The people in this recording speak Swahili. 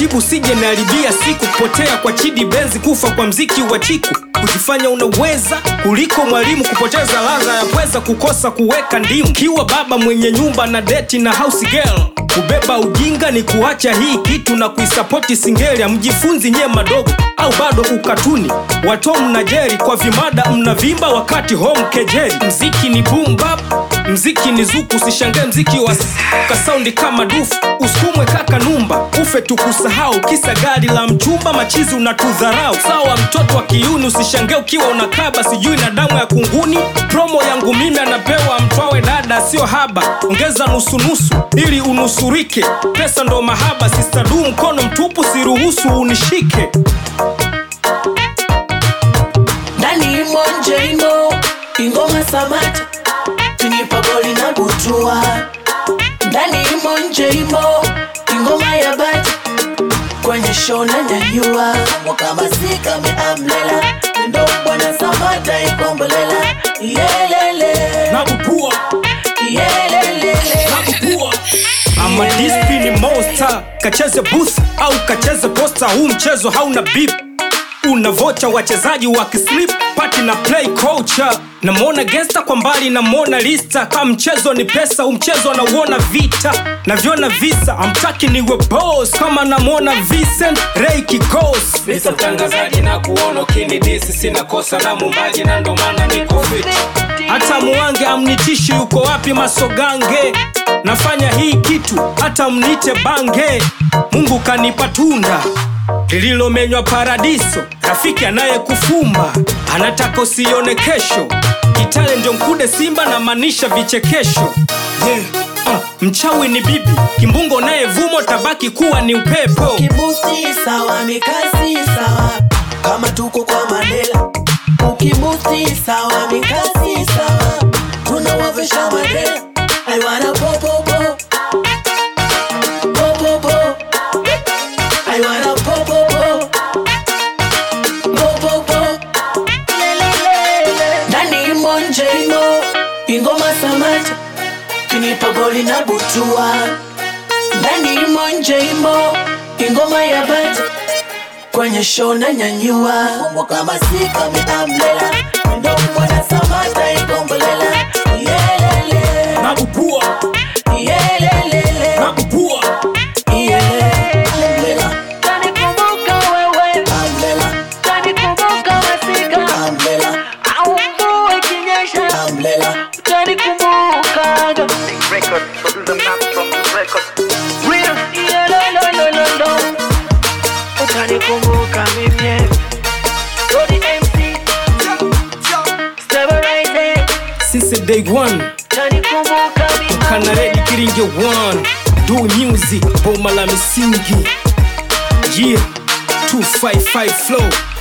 taratibu sije naharibia siku kupotea kwa chidi benzi kufa kwa mziki wa chiku kujifanya unaweza kuliko mwalimu kupoteza ladha ya pweza kukosa kuweka ndimu kiwa baba mwenye nyumba na deti na house girl kubeba ujinga ni kuacha hii kitu na kuisapoti singelia mjifunzi nyie madogo au bado ukatuni wato mna jeri kwa vimada mnavimba wakati home kejeri mziki ni boom bap mziki ni zuku usishangae mziki wa kasaundi kama dufu usukumwe kaka numba ufe tukusahau kisa gari la mchumba machizi unatudharau sawa mtoto wa kiuni usishangae ukiwa unakaba sijui na damu ya kunguni promo yangu mimi anapewa mtwawe dada sio haba ongeza nusunusu ili unusurike pesa ndo mahaba sistadu mkono mtupu siruhusu unishike ndani imo nje imo ingoma samata kinipa goli na butua ndani imo nje imo ingoma ya bati kwenye show na nyanyua mwaka masika meamlela ndo bwana samata ikombolela yelele nabupua yelele nabupua ama dispini monster kacheze booth au kacheze posta huu mchezo hauna bip unavocha wachezaji wakislip pati na play culture namwona gesta kwa mbali namwona lista kama mchezo ni pesa huu mchezo anauona vita navyona visa amtaki niwe boss kama namwona Vincent Ray Kikos Mr. mtangazaji na kuona ukinidisi sina kosa na mumbaji na ndo maana niko fit hata muwange amnitishi yuko wapi masogange nafanya hii kitu hata mnite bange mungu kanipa tunda lililomenywa paradiso rafiki anayekufumba anataka usione kesho kitale ndio mkude simba na maanisha vichekesho yeah. uh, mchawi ni bibi kimbungo naye vumo tabaki kuwa ni upepo ukibusti sawa mikasi sawa kama tuko kwa mandela ukibusti sawa mikasi sawa tunawavesha mandela aiwana popopo popopo aiwana popopo popopo ndani imo nje imo ingoma samata kinipa goli na butua ndani imo nje imo ingoma ya bata kwenye show na nyanyua mwaka masika meamlela ndo mwana samata ikombolela yelele nabupua yelelele nabupua yelele amlela Utanikumbuka wewe, amlela utanikumbuka masika, amlela au mvua ikinyesha, amlela utanikumbukaga. record, producer Max from the record. Real, yeah, lo, lo, lo, lo, lo. Utanikumbuka mimi Tony MC Stabilize since day one Utanikumbuka mimi kanaredi kiringe one do music boma la misingi yeah 255 flow